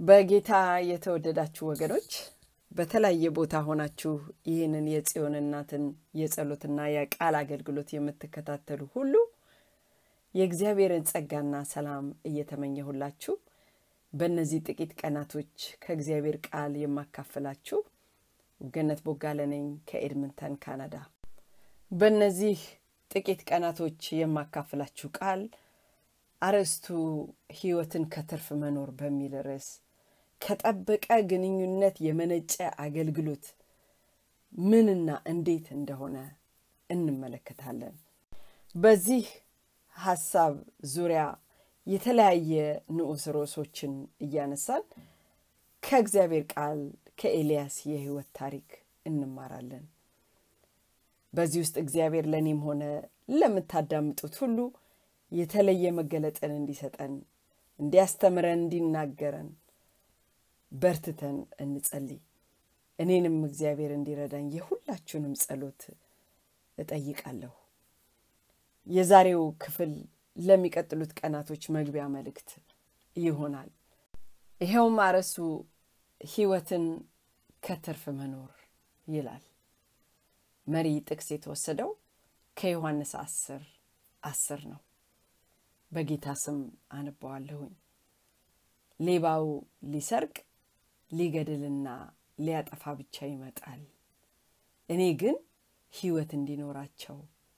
በጌታ የተወደዳችሁ ወገኖች በተለያየ ቦታ ሆናችሁ ይህንን የጽዮን እናትን የጸሎትና የቃል አገልግሎት የምትከታተሉ ሁሉ የእግዚአብሔርን ጸጋና ሰላም እየተመኘሁላችሁ በእነዚህ ጥቂት ቀናቶች ከእግዚአብሔር ቃል የማካፍላችሁ ገነት ቦጋለ ነኝ ከኤድምንተን ካናዳ። በእነዚህ ጥቂት ቀናቶች የማካፍላችሁ ቃል አርዕስቱ ሕይወትን ከትርፍ መኖር በሚል ርዕስ ከጠበቀ ግንኙነት የመነጨ አገልግሎት ምንና እንዴት እንደሆነ እንመለከታለን። በዚህ ሀሳብ ዙሪያ የተለያየ ንዑስ ርዕሶችን እያነሳን ከእግዚአብሔር ቃል ከኤልያስ የህይወት ታሪክ እንማራለን። በዚህ ውስጥ እግዚአብሔር ለእኔም ሆነ ለምታዳምጡት ሁሉ የተለየ መገለጥን እንዲሰጠን፣ እንዲያስተምረን፣ እንዲናገረን በርትተን እንጸልይ። እኔንም እግዚአብሔር እንዲረዳኝ የሁላችሁንም ጸሎት እጠይቃለሁ። የዛሬው ክፍል ለሚቀጥሉት ቀናቶች መግቢያ መልእክት ይሆናል። ይኸውም አርዕሱ ህይወትን ከትርፍ መኖር ይላል። መሪ ጥቅስ የተወሰደው ከዮሐንስ አስር አስር ነው። በጌታ ስም አነበዋለሁኝ። ሌባው ሊሰርቅ ሊገድልና ሊያጠፋ ብቻ ይመጣል፣ እኔ ግን ህይወት እንዲኖራቸው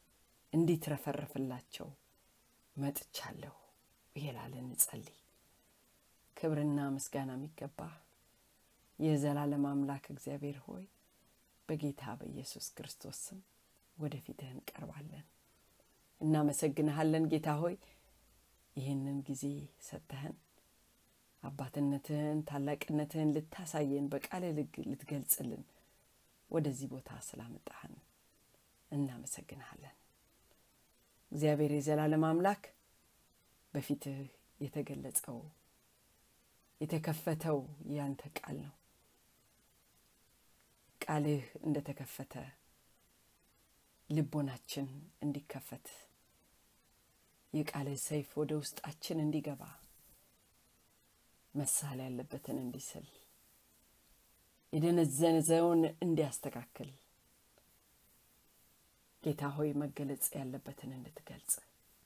እንዲትረፈረፍላቸው መጥቻለሁ ይላል። እንጸልይ። ክብርና ምስጋና የሚገባ የዘላለም አምላክ እግዚአብሔር ሆይ በጌታ በኢየሱስ ክርስቶስ ስም ወደፊትህ እንቀርባለን። እናመሰግንሃለን ጌታ ሆይ ይህንን ጊዜ ሰጥተህን አባትነትህን ታላቅነትህን ልታሳየን በቃል ልትገልጽልን ወደዚህ ቦታ ስላመጣህን እናመሰግንሃለን። እግዚአብሔር የዘላለም አምላክ በፊትህ የተገለጸው የተከፈተው ያንተ ቃል ነው። ቃልህ እንደተከፈተ ልቦናችን እንዲከፈት የቃልህ ሰይፍ ወደ ውስጣችን እንዲገባ መሳል ያለበትን እንዲስል የደነዘነዘውን እንዲያስተካክል ጌታ ሆይ መገለጽ ያለበትን እንድትገልጽ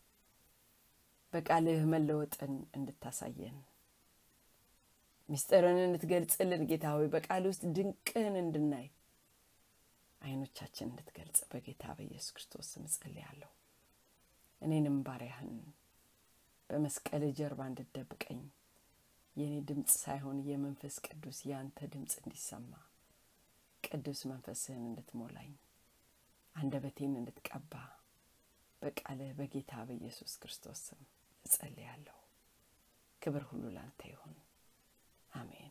በቃልህ መለወጥን እንድታሳየን ምስጢርን እንድትገልጽልን ጌታ ሆይ በቃል ውስጥ ድንቅህን እንድናይ አይኖቻችን እንድትገልጽ በጌታ በኢየሱስ ክርስቶስ ስም ጸልያለሁ። እኔንም ባሪያህን በመስቀል ጀርባ እንድትደብቀኝ የእኔ ድምፅ ሳይሆን የመንፈስ ቅዱስ የአንተ ድምፅ እንዲሰማ ቅዱስ መንፈስህን እንድትሞላኝ አንደበቴን እንድትቀባ በቃልህ በጌታ በኢየሱስ ክርስቶስ ስም እጸልያለሁ። ክብር ሁሉ ላንተ ይሁን። አሜን።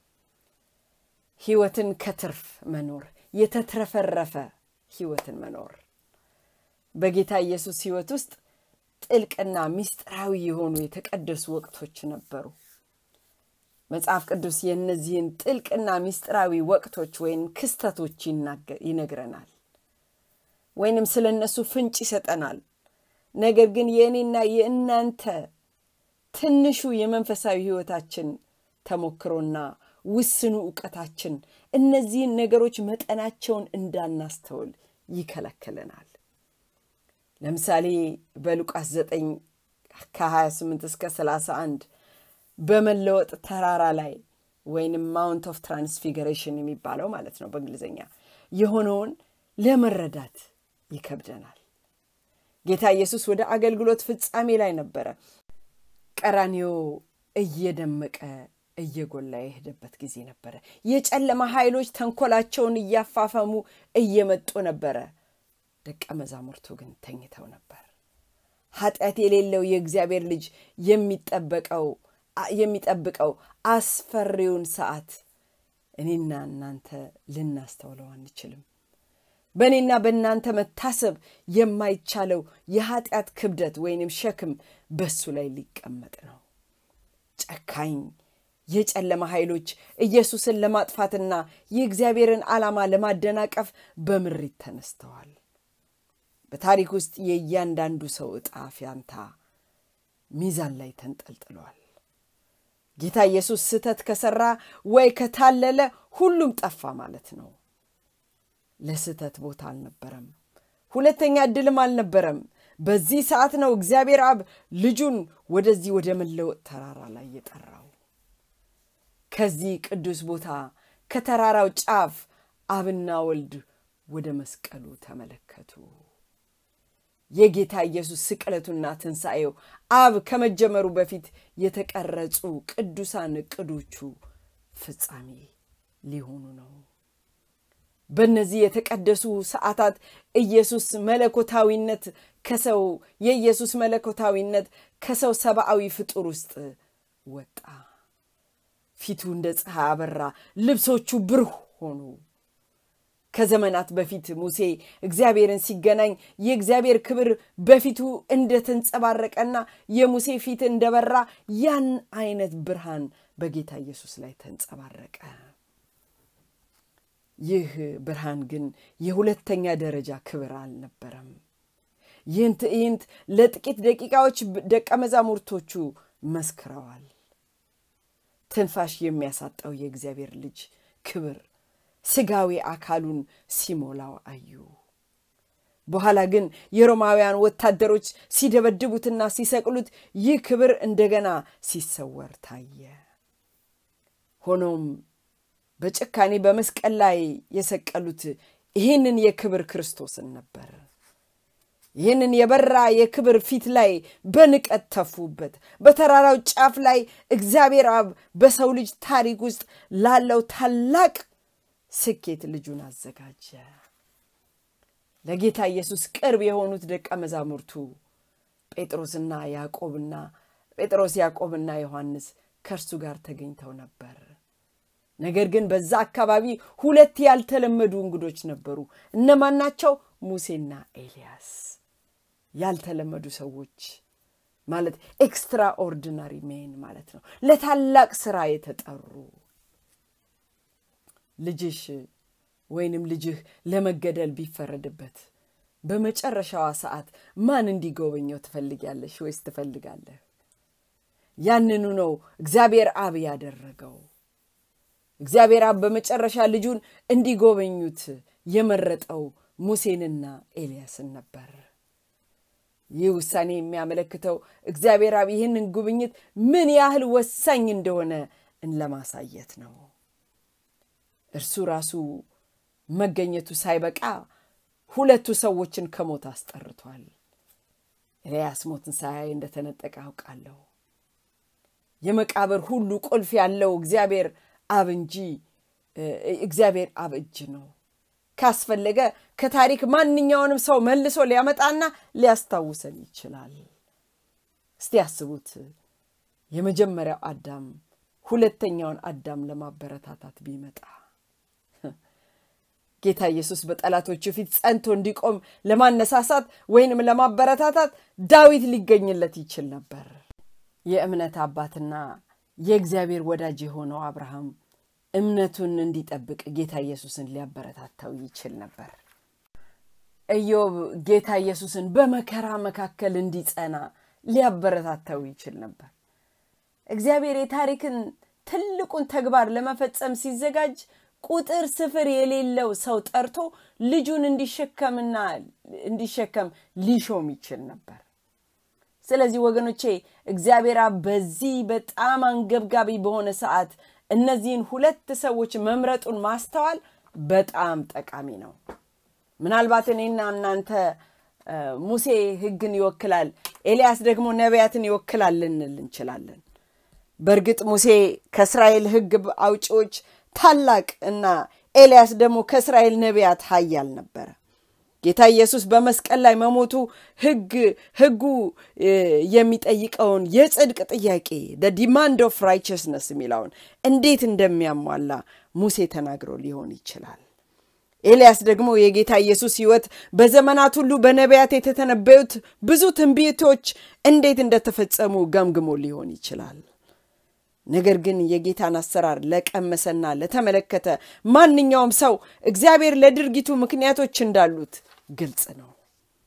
ህይወትን ከትርፍ መኖር፣ የተትረፈረፈ ህይወትን መኖር በጌታ ኢየሱስ ህይወት ውስጥ ጥልቅና ሚስጥራዊ የሆኑ የተቀደሱ ወቅቶች ነበሩ። መጽሐፍ ቅዱስ የእነዚህን ጥልቅና ሚስጥራዊ ወቅቶች ወይም ክስተቶች ይነግረናል፣ ወይንም ስለ እነሱ ፍንጭ ይሰጠናል። ነገር ግን የእኔና የእናንተ ትንሹ የመንፈሳዊ ህይወታችን ተሞክሮና ውስኑ እውቀታችን እነዚህን ነገሮች መጠናቸውን እንዳናስተውል ይከለክለናል። ለምሳሌ በሉቃስ 9 ከ28 እስከ 31 በመለወጥ ተራራ ላይ ወይንም ማውንት ኦፍ ትራንስፊገሬሽን የሚባለው ማለት ነው በእንግሊዝኛ የሆነውን ለመረዳት ይከብደናል። ጌታ ኢየሱስ ወደ አገልግሎት ፍጻሜ ላይ ነበረ። ቀራኒዮ እየደመቀ እየጎላ የሄደበት ጊዜ ነበረ። የጨለማ ኃይሎች ተንኮላቸውን እያፋፈሙ እየመጡ ነበረ። ደቀ መዛሙርቱ ግን ተኝተው ነበር። ኃጢአት የሌለው የእግዚአብሔር ልጅ የሚጠበቀው የሚጠብቀው አስፈሪውን ሰዓት እኔና እናንተ ልናስተውለው አንችልም። በእኔና በእናንተ መታሰብ የማይቻለው የኃጢአት ክብደት ወይንም ሸክም በሱ ላይ ሊቀመጥ ነው። ጨካኝ የጨለማ ኃይሎች ኢየሱስን ለማጥፋትና የእግዚአብሔርን ዓላማ ለማደናቀፍ በምሪት ተነስተዋል። በታሪክ ውስጥ የእያንዳንዱ ሰው ዕጣ ፊያንታ ሚዛን ላይ ተንጠልጥሏል። ጌታ ኢየሱስ ስህተት ከሰራ ወይ ከታለለ ሁሉም ጠፋ ማለት ነው። ለስህተት ቦታ አልነበረም። ሁለተኛ ዕድልም አልነበረም። በዚህ ሰዓት ነው እግዚአብሔር አብ ልጁን ወደዚህ ወደ መለወጥ ተራራ ላይ የጠራው። ከዚህ ቅዱስ ቦታ ከተራራው ጫፍ አብና ወልድ ወደ መስቀሉ ተመለከቱ። የጌታ ኢየሱስ ስቅለቱና ትንሣኤው አብ ከመጀመሩ በፊት የተቀረጹ ቅዱሳን ዕቅዶቹ ፍጻሜ ሊሆኑ ነው። በእነዚህ የተቀደሱ ሰዓታት ኢየሱስ መለኮታዊነት ከሰው የኢየሱስ መለኮታዊነት ከሰው ሰብአዊ ፍጡር ውስጥ ወጣ። ፊቱ እንደ ፀሐይ አበራ፣ ልብሶቹ ብሩህ ሆኑ። ከዘመናት በፊት ሙሴ እግዚአብሔርን ሲገናኝ የእግዚአብሔር ክብር በፊቱ እንደተንጸባረቀና የሙሴ ፊት እንደበራ ያን አይነት ብርሃን በጌታ ኢየሱስ ላይ ተንጸባረቀ። ይህ ብርሃን ግን የሁለተኛ ደረጃ ክብር አልነበረም። ይህን ትዕይንት ለጥቂት ደቂቃዎች ደቀ መዛሙርቶቹ መስክረዋል። ትንፋሽ የሚያሳጣው የእግዚአብሔር ልጅ ክብር ስጋዊ አካሉን ሲሞላው አዩ። በኋላ ግን የሮማውያን ወታደሮች ሲደበድቡትና ሲሰቅሉት ይህ ክብር እንደገና ሲሰወር ታየ። ሆኖም በጭካኔ በመስቀል ላይ የሰቀሉት ይህንን የክብር ክርስቶስን ነበር። ይህንን የበራ የክብር ፊት ላይ በንቀት ተፉበት። በተራራው ጫፍ ላይ እግዚአብሔር አብ በሰው ልጅ ታሪክ ውስጥ ላለው ታላቅ ስኬት ልጁን አዘጋጀ። ለጌታ ኢየሱስ ቅርብ የሆኑት ደቀ መዛሙርቱ ጴጥሮስና ያዕቆብና ጴጥሮስ ያዕቆብና ዮሐንስ ከእርሱ ጋር ተገኝተው ነበር። ነገር ግን በዛ አካባቢ ሁለት ያልተለመዱ እንግዶች ነበሩ። እነማን ናቸው? ሙሴና ኤልያስ። ያልተለመዱ ሰዎች ማለት ኤክስትራ ኦርዲናሪ ሜን ማለት ነው። ለታላቅ ስራ የተጠሩ ልጅሽ ወይንም ልጅህ ለመገደል ቢፈረድበት በመጨረሻዋ ሰዓት ማን እንዲጎበኘው ትፈልጊያለሽ ወይስ ትፈልጋለህ? ያንኑ ነው እግዚአብሔር አብ ያደረገው። እግዚአብሔር አብ በመጨረሻ ልጁን እንዲጎበኙት የመረጠው ሙሴንና ኤልያስን ነበር። ይህ ውሳኔ የሚያመለክተው እግዚአብሔር አብ ይህንን ጉብኝት ምን ያህል ወሳኝ እንደሆነ ለማሳየት ነው። እርሱ ራሱ መገኘቱ ሳይበቃ ሁለቱ ሰዎችን ከሞት አስጠርቷል። ኤልያስ ሞትን ሳያይ እንደተነጠቀ አውቃለሁ። የመቃብር ሁሉ ቁልፍ ያለው እግዚአብሔር አብ እንጂ እግዚአብሔር አብ እጅ ነው። ካስፈለገ ከታሪክ ማንኛውንም ሰው መልሶ ሊያመጣና ሊያስታውሰን ይችላል። እስቲ ያስቡት። የመጀመሪያው አዳም ሁለተኛውን አዳም ለማበረታታት ቢመጣ ጌታ ኢየሱስ በጠላቶቹ ፊት ጸንቶ እንዲቆም ለማነሳሳት ወይንም ለማበረታታት ዳዊት ሊገኝለት ይችል ነበር። የእምነት አባትና የእግዚአብሔር ወዳጅ የሆነው አብርሃም እምነቱን እንዲጠብቅ ጌታ ኢየሱስን ሊያበረታታው ይችል ነበር። ኢዮብ ጌታ ኢየሱስን በመከራ መካከል እንዲጸና ሊያበረታታው ይችል ነበር። እግዚአብሔር የታሪክን ትልቁን ተግባር ለመፈጸም ሲዘጋጅ ቁጥር ስፍር የሌለው ሰው ጠርቶ ልጁን እንዲሸከምና እንዲሸከም ሊሾም ይችል ነበር። ስለዚህ ወገኖቼ እግዚአብሔር በዚህ በጣም አንገብጋቢ በሆነ ሰዓት እነዚህን ሁለት ሰዎች መምረጡን ማስተዋል በጣም ጠቃሚ ነው። ምናልባት እኔና እናንተ ሙሴ ሕግን ይወክላል፣ ኤልያስ ደግሞ ነቢያትን ይወክላል ልንል እንችላለን። በእርግጥ ሙሴ ከእስራኤል ሕግ አውጪዎች ታላቅ እና ኤልያስ ደግሞ ከእስራኤል ነቢያት ኃያል ነበረ። ጌታ ኢየሱስ በመስቀል ላይ መሞቱ ህግ ህጉ የሚጠይቀውን የጽድቅ ጥያቄ ዲማንድ ኦፍ ራይቸስነስ የሚለውን እንዴት እንደሚያሟላ ሙሴ ተናግሮ ሊሆን ይችላል። ኤልያስ ደግሞ የጌታ ኢየሱስ ህይወት በዘመናት ሁሉ በነቢያት የተተነበዩት ብዙ ትንቢቶች እንዴት እንደተፈጸሙ ገምግሞ ሊሆን ይችላል። ነገር ግን የጌታን አሰራር ለቀመሰና ለተመለከተ ማንኛውም ሰው እግዚአብሔር ለድርጊቱ ምክንያቶች እንዳሉት ግልጽ ነው።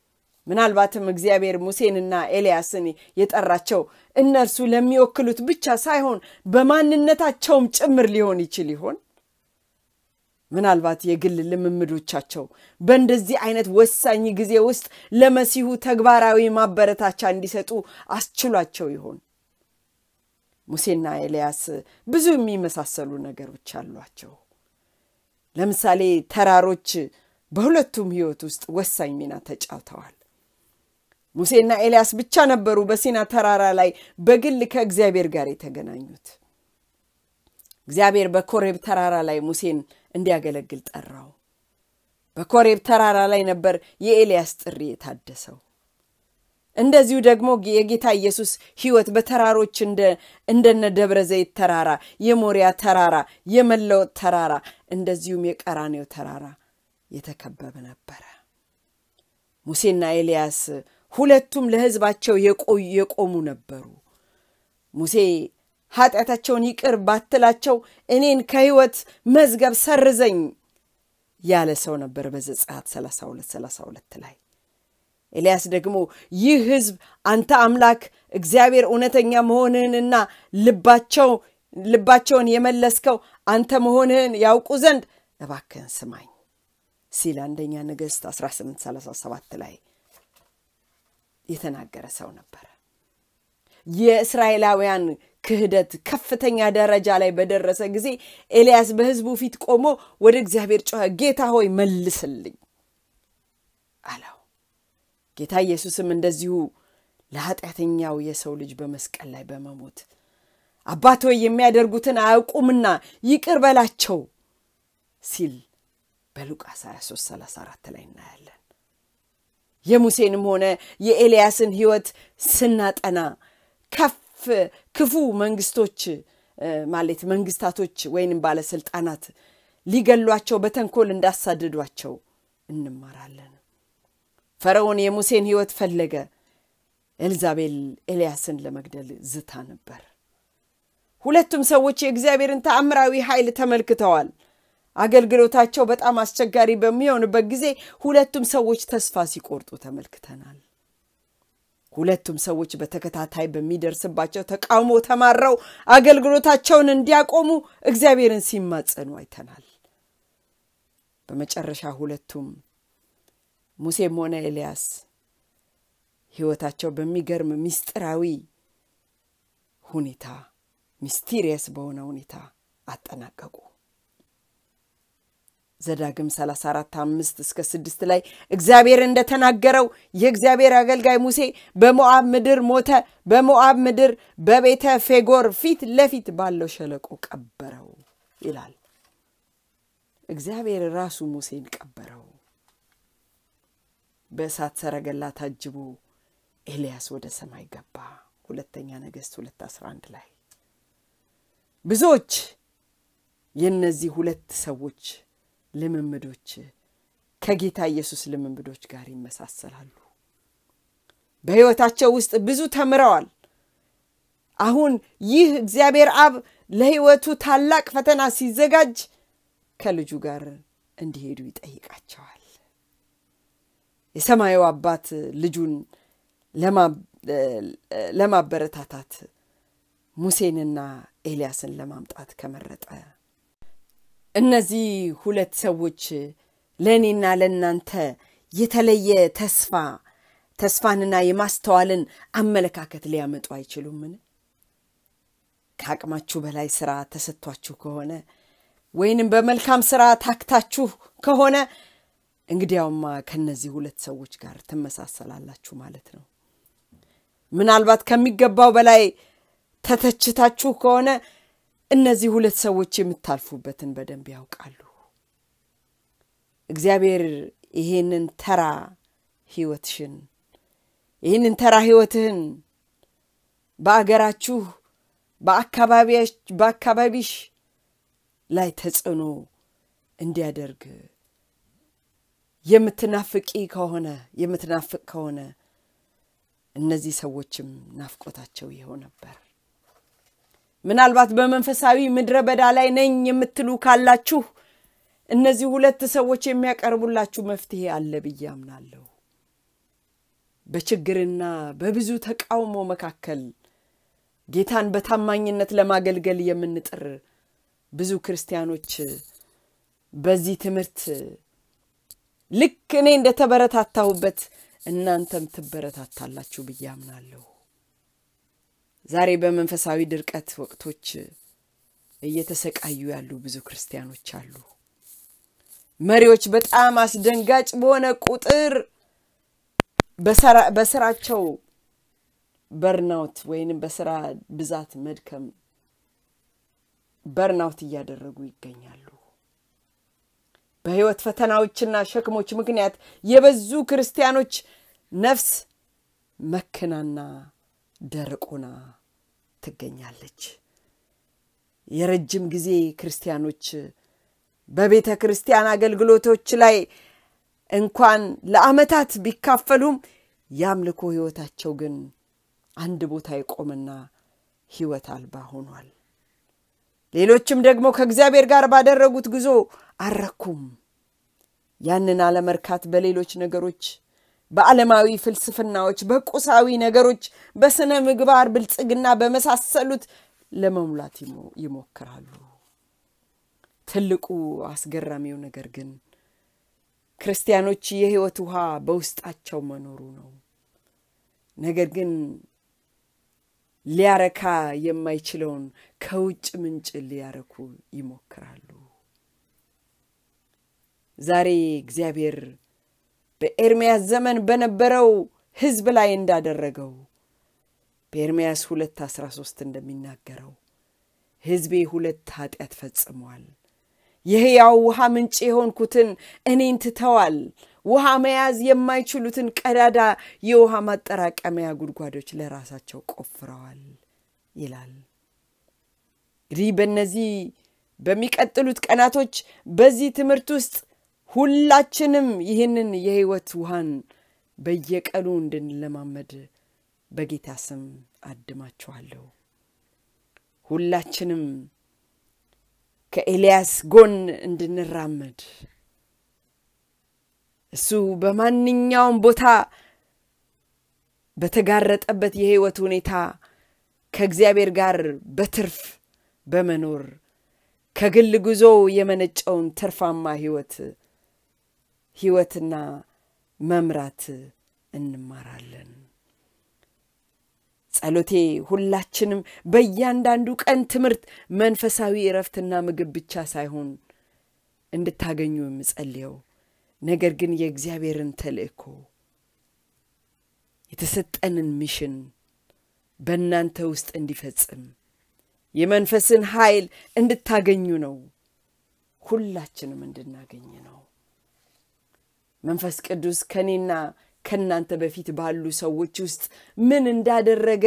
ምናልባትም እግዚአብሔር ሙሴንና ኤልያስን የጠራቸው እነርሱ ለሚወክሉት ብቻ ሳይሆን በማንነታቸውም ጭምር ሊሆን ይችል ይሆን? ምናልባት የግል ልምምዶቻቸው በእንደዚህ አይነት ወሳኝ ጊዜ ውስጥ ለመሲሁ ተግባራዊ ማበረታቻ እንዲሰጡ አስችሏቸው ይሆን? ሙሴና ኤልያስ ብዙ የሚመሳሰሉ ነገሮች አሏቸው። ለምሳሌ ተራሮች በሁለቱም ሕይወት ውስጥ ወሳኝ ሚና ተጫውተዋል። ሙሴና ኤልያስ ብቻ ነበሩ በሲና ተራራ ላይ በግል ከእግዚአብሔር ጋር የተገናኙት። እግዚአብሔር በኮሬብ ተራራ ላይ ሙሴን እንዲያገለግል ጠራው። በኮሬብ ተራራ ላይ ነበር የኤልያስ ጥሪ የታደሰው። እንደዚሁ ደግሞ የጌታ ኢየሱስ ሕይወት በተራሮች እንደነ ደብረ ዘይት ተራራ፣ የሞሪያ ተራራ፣ የመለወጥ ተራራ እንደዚሁም የቀራኔው ተራራ የተከበበ ነበረ። ሙሴና ኤልያስ ሁለቱም ለሕዝባቸው የቆሙ ነበሩ። ሙሴ ኃጢአታቸውን ይቅር ባትላቸው እኔን ከሕይወት መዝገብ ሰርዘኝ ያለ ሰው ነበር በዘጸአት 32 32 ላይ ኤልያስ ደግሞ ይህ ሕዝብ አንተ አምላክ እግዚአብሔር እውነተኛ መሆንህንና ልባቸው ልባቸውን የመለስከው አንተ መሆንህን ያውቁ ዘንድ እባክህን ስማኝ ሲል አንደኛ ነገሥት 1837 ላይ የተናገረ ሰው ነበረ። የእስራኤላውያን ክህደት ከፍተኛ ደረጃ ላይ በደረሰ ጊዜ ኤልያስ በሕዝቡ ፊት ቆሞ ወደ እግዚአብሔር ጮኸ፣ ጌታ ሆይ መልስልኝ አለው። ጌታ ኢየሱስም እንደዚሁ ለኃጢአተኛው የሰው ልጅ በመስቀል ላይ በመሞት አባት ሆይ የሚያደርጉትን አያውቁምና ይቅር በላቸው ሲል በሉቃስ 23 34 ላይ እናያለን። የሙሴንም ሆነ የኤልያስን ሕይወት ስናጠና ከፍ ክፉ መንግስቶች ማለት መንግስታቶች ወይንም ባለስልጣናት ሊገሏቸው በተንኮል እንዳሳደዷቸው እንማራለን። ፈርዖን የሙሴን ሕይወት ፈለገ። ኤልዛቤል ኤልያስን ለመግደል ዝታ ነበር። ሁለቱም ሰዎች የእግዚአብሔርን ተአምራዊ ኃይል ተመልክተዋል። አገልግሎታቸው በጣም አስቸጋሪ በሚሆንበት ጊዜ ሁለቱም ሰዎች ተስፋ ሲቆርጡ ተመልክተናል። ሁለቱም ሰዎች በተከታታይ በሚደርስባቸው ተቃውሞ ተማረው አገልግሎታቸውን እንዲያቆሙ እግዚአብሔርን ሲማጸኑ አይተናል። በመጨረሻ ሁለቱም ሙሴም ሆነ ኤልያስ ሕይወታቸው በሚገርም ምስጢራዊ ሁኔታ ሚስቲሪየስ በሆነ ሁኔታ አጠናቀቁ። ዘዳግም 34 5 እስከ 6 ላይ እግዚአብሔር እንደተናገረው የእግዚአብሔር አገልጋይ ሙሴ በሞዓብ ምድር ሞተ። በሞዓብ ምድር በቤተ ፌጎር ፊት ለፊት ባለው ሸለቆ ቀበረው ይላል። እግዚአብሔር ራሱ ሙሴን ቀበረው። በእሳት ሰረገላ ታጅቦ ኤልያስ ወደ ሰማይ ገባ። ሁለተኛ ነገሥት 2 11 ላይ ብዙዎች የእነዚህ ሁለት ሰዎች ልምምዶች ከጌታ ኢየሱስ ልምምዶች ጋር ይመሳሰላሉ። በሕይወታቸው ውስጥ ብዙ ተምረዋል። አሁን ይህ እግዚአብሔር አብ ለሕይወቱ ታላቅ ፈተና ሲዘጋጅ ከልጁ ጋር እንዲሄዱ ይጠይቃቸዋል። የሰማዩ አባት ልጁን ለማበረታታት ሙሴንና ኤልያስን ለማምጣት ከመረጠ እነዚህ ሁለት ሰዎች ለእኔና ለእናንተ የተለየ ተስፋ ተስፋንና የማስተዋልን አመለካከት ሊያመጡ አይችሉምን? ከአቅማችሁ በላይ ስራ ተሰጥቷችሁ ከሆነ ወይንም በመልካም ስራ ታክታችሁ ከሆነ እንግዲያውማ ከነዚህ ሁለት ሰዎች ጋር ትመሳሰላላችሁ ማለት ነው። ምናልባት ከሚገባው በላይ ተተችታችሁ ከሆነ እነዚህ ሁለት ሰዎች የምታልፉበትን በደንብ ያውቃሉ። እግዚአብሔር ይሄንን ተራ ህይወትሽን ይህንን ተራ ህይወትህን በአገራችሁ በአካባቢሽ ላይ ተጽዕኖ እንዲያደርግ የምትናፍቂ ከሆነ የምትናፍቅ ከሆነ እነዚህ ሰዎችም ናፍቆታቸው ይኸው ነበር። ምናልባት በመንፈሳዊ ምድረ በዳ ላይ ነኝ የምትሉ ካላችሁ እነዚህ ሁለት ሰዎች የሚያቀርቡላችሁ መፍትሄ አለ ብዬ አምናለሁ። በችግርና በብዙ ተቃውሞ መካከል ጌታን በታማኝነት ለማገልገል የምንጥር ብዙ ክርስቲያኖች በዚህ ትምህርት ልክ እኔ እንደተበረታታሁበት እናንተም ትበረታታላችሁ ብዬ አምናለሁ። ዛሬ በመንፈሳዊ ድርቀት ወቅቶች እየተሰቃዩ ያሉ ብዙ ክርስቲያኖች አሉ። መሪዎች በጣም አስደንጋጭ በሆነ ቁጥር በስራቸው በርናውት ወይንም በስራ ብዛት መድከም በርናውት እያደረጉ ይገኛሉ። በህይወት ፈተናዎችና ሸክሞች ምክንያት የበዙ ክርስቲያኖች ነፍስ መክናና ደረቆና ትገኛለች። የረጅም ጊዜ ክርስቲያኖች በቤተ ክርስቲያን አገልግሎቶች ላይ እንኳን ለዓመታት ቢካፈሉም የአምልኮ ህይወታቸው ግን አንድ ቦታ የቆመና ህይወት አልባ ሆኗል። ሌሎችም ደግሞ ከእግዚአብሔር ጋር ባደረጉት ጉዞ አረኩም። ያንን አለመርካት በሌሎች ነገሮች፣ በዓለማዊ ፍልስፍናዎች፣ በቁሳዊ ነገሮች፣ በስነ ምግባር ብልጽግና በመሳሰሉት ለመሙላት ይሞክራሉ። ትልቁ አስገራሚው ነገር ግን ክርስቲያኖች የህይወት ውሃ በውስጣቸው መኖሩ ነው። ነገር ግን ሊያረካ የማይችለውን ከውጭ ምንጭ ሊያረኩ ይሞክራሉ። ዛሬ እግዚአብሔር በኤርምያስ ዘመን በነበረው ህዝብ ላይ እንዳደረገው በኤርምያስ ሁለት አስራ ሶስት እንደሚናገረው ህዝቤ ሁለት ኃጢአት ፈጽመዋል። የሕያው ውሃ ምንጭ የሆንኩትን እኔን ትተዋል። ውሃ መያዝ የማይችሉትን ቀዳዳ የውሃ ማጠራቀሚያ ጉድጓዶች ለራሳቸው ቆፍረዋል ይላል። እንግዲህ በእነዚህ በሚቀጥሉት ቀናቶች በዚህ ትምህርት ውስጥ ሁላችንም ይህንን የህይወት ውሃን በየቀኑ እንድንለማመድ በጌታ ስም አድማችኋለሁ። ሁላችንም ከኤልያስ ጎን እንድንራመድ እሱ በማንኛውም ቦታ በተጋረጠበት የህይወት ሁኔታ ከእግዚአብሔር ጋር በትርፍ በመኖር ከግል ጉዞ የመነጨውን ትርፋማ ህይወት ህይወትና መምራት እንማራለን። ጸሎቴ ሁላችንም በእያንዳንዱ ቀን ትምህርት መንፈሳዊ እረፍትና ምግብ ብቻ ሳይሆን እንድታገኙ የምጸልየው ነገር ግን የእግዚአብሔርን ተልእኮ የተሰጠንን ሚሽን በእናንተ ውስጥ እንዲፈጽም የመንፈስን ኃይል እንድታገኙ ነው። ሁላችንም እንድናገኝ ነው። መንፈስ ቅዱስ ከእኔና ከእናንተ በፊት ባሉ ሰዎች ውስጥ ምን እንዳደረገ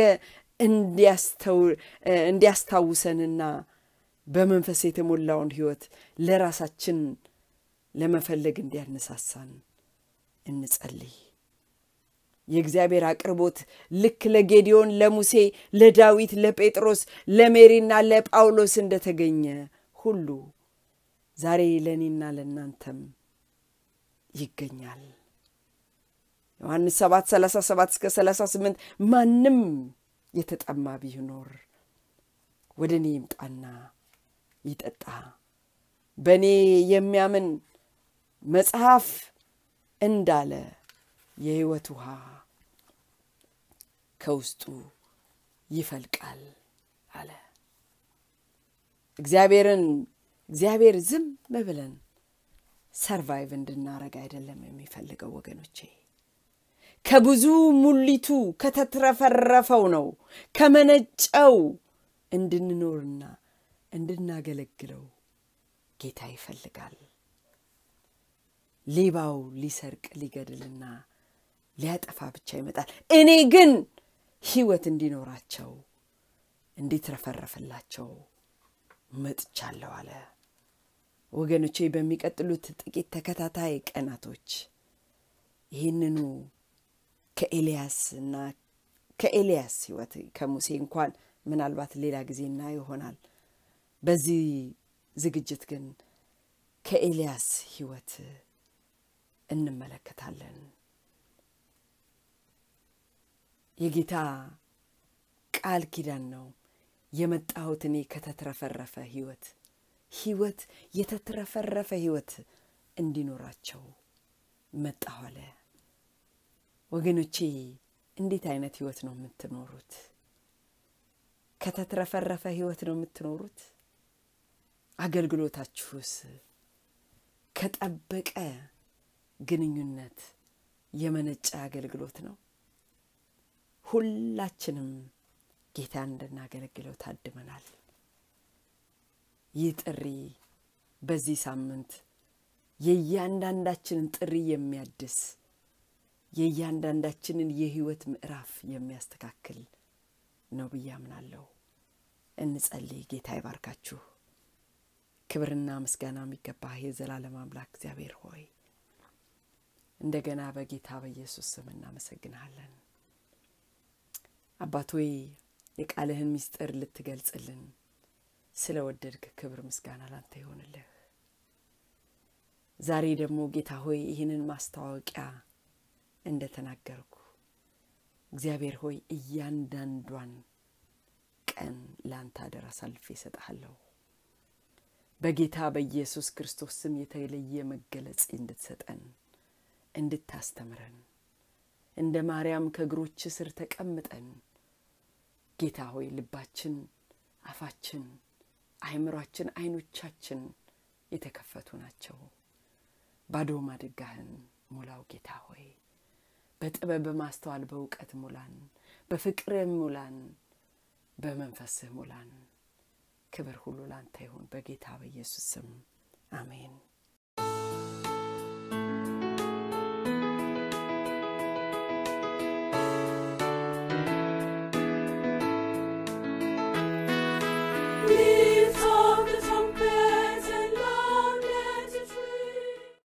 እንዲያስታውሰንና በመንፈስ የተሞላውን ህይወት ለራሳችን ለመፈለግ እንዲያነሳሳን እንጸልይ። የእግዚአብሔር አቅርቦት ልክ ለጌዲዮን፣ ለሙሴ፣ ለዳዊት፣ ለጴጥሮስ፣ ለሜሪና ለጳውሎስ እንደተገኘ ሁሉ ዛሬ ለእኔና ለእናንተም ይገኛል። ዮሐንስ 7 37 እስከ 38 ማንም የተጠማ ቢኖር ወደ እኔ ይምጣና ይጠጣ፣ በእኔ የሚያምን መጽሐፍ እንዳለ የህይወት ውሃ ከውስጡ ይፈልቃል አለ። እግዚአብሔርን እግዚአብሔር ዝም ብለን ሰርቫይቭ እንድናረግ አይደለም የሚፈልገው ወገኖቼ። ከብዙ ሙሊቱ ከተትረፈረፈው ነው ከመነጨው እንድንኖርና እንድናገለግለው ጌታ ይፈልጋል። ሌባው ሊሰርቅ ሊገድልና ሊያጠፋ ብቻ ይመጣል፣ እኔ ግን ህይወት እንዲኖራቸው እንዲትረፈረፍላቸው መጥቻለሁ አለ። ወገኖቼ በሚቀጥሉት ጥቂት ተከታታይ ቀናቶች ይህንኑ ከኤልያስ እና ከኤልያስ ህይወት ከሙሴ እንኳን ምናልባት ሌላ ጊዜ እናየው ይሆናል። በዚህ ዝግጅት ግን ከኤልያስ ህይወት እንመለከታለን። የጌታ ቃል ኪዳን ነው። የመጣሁት እኔ ከተትረፈረፈ ህይወት ህይወት የተትረፈረፈ ህይወት እንዲኖራቸው መጣሁ አለ። ወገኖቼ እንዴት አይነት ህይወት ነው የምትኖሩት? ከተትረፈረፈ ህይወት ነው የምትኖሩት? አገልግሎታችሁስ ከጠበቀ ግንኙነት የመነጨ አገልግሎት ነው? ሁላችንም ጌታን እንድናገለግለው ታድመናል። ይህ ጥሪ በዚህ ሳምንት የእያንዳንዳችንን ጥሪ የሚያድስ የእያንዳንዳችንን የህይወት ምዕራፍ የሚያስተካክል ነው ብዬ አምናለሁ። እንጸልይ። ጌታ ይባርካችሁ። ክብርና ምስጋና የሚገባህ የዘላለም አምላክ እግዚአብሔር ሆይ እንደገና በጌታ በኢየሱስ ስም እናመሰግንሃለን። አባት ሆይ የቃልህን ምስጢር ልትገልጽልን ስለ ወደድክ ክብር ምስጋና ላንተ ይሆንልህ። ዛሬ ደግሞ ጌታ ሆይ ይህንን ማስታወቂያ እንደ ተናገርኩ እግዚአብሔር ሆይ እያንዳንዷን ቀን ለአንተ አደራ አሳልፌ እሰጥሃለሁ። በጌታ በኢየሱስ ክርስቶስ ስም የተለየ መገለጽ እንድትሰጠን እንድታስተምረን እንደ ማርያም ከእግሮች ስር ተቀምጠን ጌታ ሆይ ልባችን፣ አፋችን፣ አይምሯችን፣ አይኖቻችን የተከፈቱ ናቸው። ባዶ ማድጋህን ሙላው ጌታ ሆይ በጥበብ በማስተዋል በእውቀት ሙላን፣ በፍቅርህ ሙላን፣ በመንፈስህ ሙላን። ክብር ሁሉ ላንተ ይሁን በጌታ በኢየሱስ ስም አሜን።